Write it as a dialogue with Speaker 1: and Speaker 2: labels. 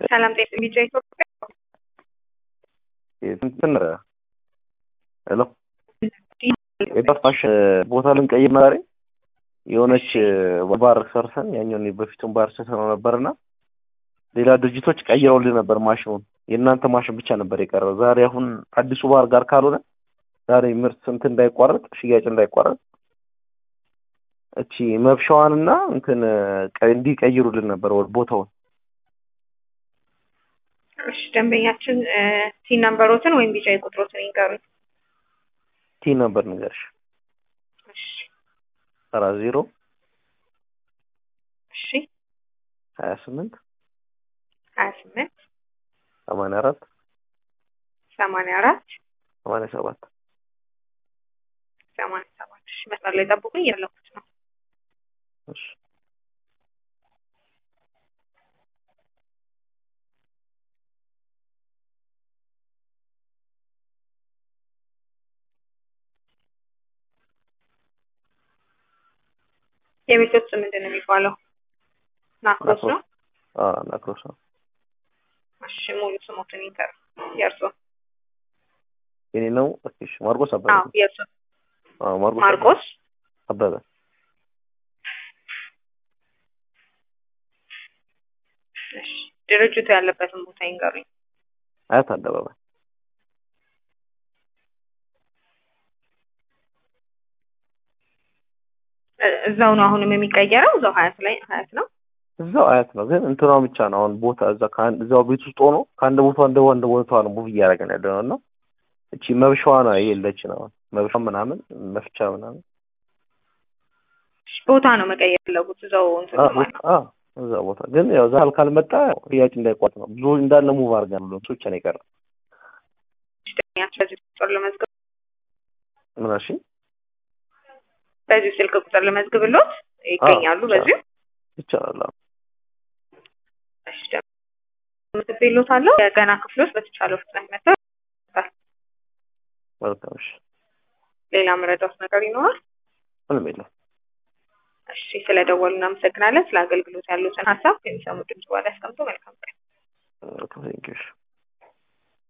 Speaker 1: ሰላም ጤና ቢጫ ኢትዮጵያ
Speaker 2: እንትን ሄሎ የጠፋሽ ቦታ ልንቀይር ዛሬ የሆነች ባር ሰርተን ያኛውን በፊቱን ባር ሰርተነው ነበርና ሌላ ድርጅቶች ቀይረውልን ነበር ማሽኑን። የእናንተ ማሽን ብቻ ነበር የቀረው። ዛሬ አሁን አዲሱ ባር ጋር ካልሆነ ዛሬ ምርት እንትን እንዳይቋረጥ ሽያጭ እንዳይቋረጥ እቺ መብሻዋንና እንትን እንዲቀይሩልን ነበር ቦታውን።
Speaker 1: እሺ ደንበኛችን ቲን ነምበሮትን ወይም ቢጫ ቁጥሮትን ይንገሩኝ።
Speaker 2: ቲ ነበር ንገርሽ
Speaker 1: እሺ
Speaker 2: አራት ዜሮ
Speaker 1: እሺ
Speaker 2: ሀያ ስምንት
Speaker 1: ሀያ ስምንት
Speaker 2: ሰማንያ አራት
Speaker 1: ሰማንያ አራት
Speaker 2: ሰማንያ ሰባት
Speaker 1: ሰማንያ ሰባት እሺ መስመር ላይ ጠብቁኝ እያለኩት ነው።
Speaker 2: እሺ
Speaker 1: የቤቶች ስም ምንድን ነው የሚባለው? ናክሮስ ነው።
Speaker 2: አዎ ናክሮስ ነው።
Speaker 1: እሺ ሙሉ ስሞትን ይንገሩ። የእርሶ?
Speaker 2: የኔ ነው። እሺ ማርቆስ አበበ።
Speaker 1: አዎ የእርሶ?
Speaker 2: አዎ ማርቆስ
Speaker 1: ማርቆስ
Speaker 2: አበበ።
Speaker 1: እሺ ድርጅቱ ያለበትን ቦታ ይንገሩኝ።
Speaker 2: አያት አደባባይ
Speaker 1: እ- እዛው ነው አሁንም የሚቀየረው እዛው ሀያት ላይ ሀያት ነው።
Speaker 2: እዛው አያት ነው፣ ግን እንትኗ ብቻ ነው አሁን ቦታ እዛ ከአንድ እዛው ቤት ውስጥ ሆኖ ከአንድ ቦታ እንደ አንድ ቦታ ነው ሙቭ እያደረገን ያለ ነው እና እቺ መብሻዋ ነው የለችን አሁን መብሻ ምናምን መፍቻ ምናምን
Speaker 1: እሺ፣ ቦታ ነው መቀየር ያለጉት እዛው እንትን
Speaker 2: አ-
Speaker 1: ነው ማለት ነው።
Speaker 2: አ እዛ ቦታ ግን ያው ዛል ካልመጣ ሽያጭ እንዳይቋጥ ነው ብዙ እንዳለ ሙቭ አድርገን ብሎ እሱ ብቻ ነው የቀረው።
Speaker 1: እሺ፣ ደንበኛችን በዚህ ቁጥር ለመዝገብ
Speaker 2: ምን እሺ
Speaker 1: በዚህ ስልክ ቁጥር ለመዝግብሎት ይገኛሉ።
Speaker 2: አዎ፣
Speaker 1: በዚህ
Speaker 2: ይቻላል። አዎ።
Speaker 1: እሺ፣ ምትቤሎት አለው የገና ክፍሎች በተቻለው ፍጥነት መጥተው
Speaker 2: መልካም እሺ፣
Speaker 1: ሌላ መረዳት ነገር ይኖራል?
Speaker 2: ምንም የለም።
Speaker 1: እሺ፣ ስለደወሉ እናመሰግናለን። ስለ አገልግሎት ያሉትን ሀሳብ የሚሰሙ ድምጽ በኋላ ያስቀምጡ። መልካም ቀን።
Speaker 2: ቴንኪው እሺ